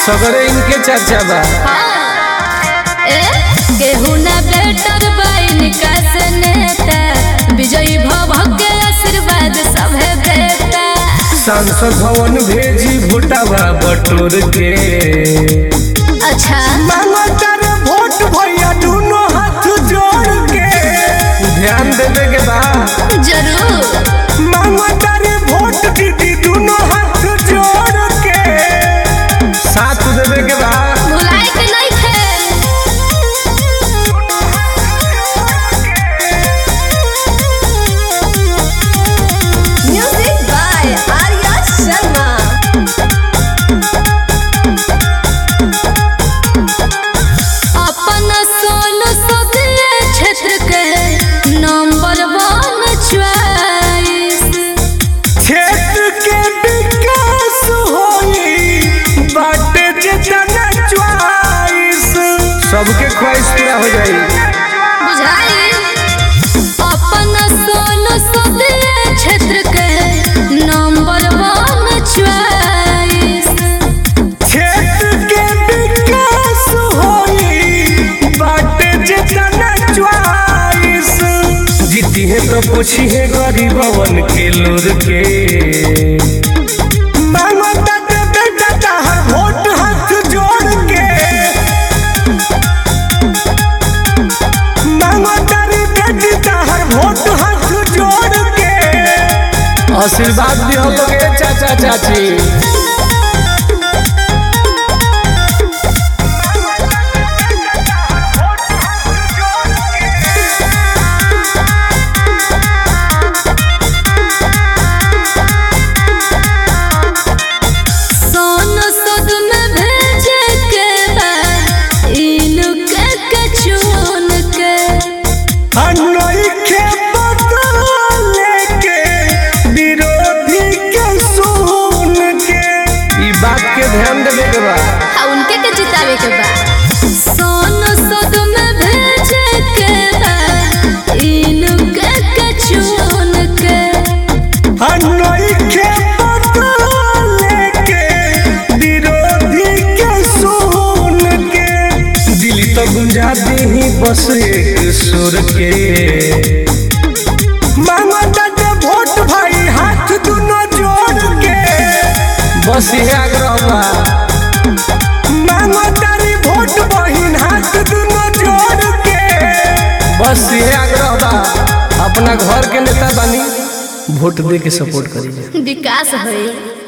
सगरे इनके चर्चा बा ए केहू ना बेटर बाइन से नेता विजयी भव के आशीर्वाद सभे देता सांसद भवन भेजी भोटावा बटोर के अच्छा मांगतर वोट भैया दोनों हाथ जोड़ के ध्यान देवे के बा जरूर मांगतर वोट दीदी दोनों हाथ जोड़ के साथ देवे के बा भुलाए के नहीं थे म्यूजिक बाय आर्या शर्मा अपन सोन सदे क्षेत्र के नंबर वन चॉइस क्षेत्र के विकास होई बाटे जितना च्वाइस सबके ख्वाहिश पूरा हो जाई बुझाई अपन सोन सदे क्षेत्र के नंबर वन चॉइस क्षेत्र के विकास होई बाटे जितना च्वाइस जीती है तो पूछी है गरीबवन के लोर के मांगो ताते बेटा ताहर वोट हाथ जोड़ के मांगो तारी बेटी ताहर वोट हाथ जोड़ के आशीर्वाद दियो लोगे चाचा चाची सोन सद में भेजे के बा इनके के चुन के अनोखे बदले के विरोधी के सुन के ई बात के ध्यान देवे के बा आ उनके के जितावे के बा सोन सद में भेजे के बा इनके के चुन के अनोखे बदले के विरोधी के सुन के दिल तो गुंजा ही बस एक सुर के मांगो ताते वोट भाई हाथ दोनों जोड़ के बस ये आग्रह बा मांगो तारी वोट बहिन हाथ दोनों जोड़ के बस ये आग्रह बा अपना घर के नेता बनी वोट दे के सपोर्ट करी विकास होई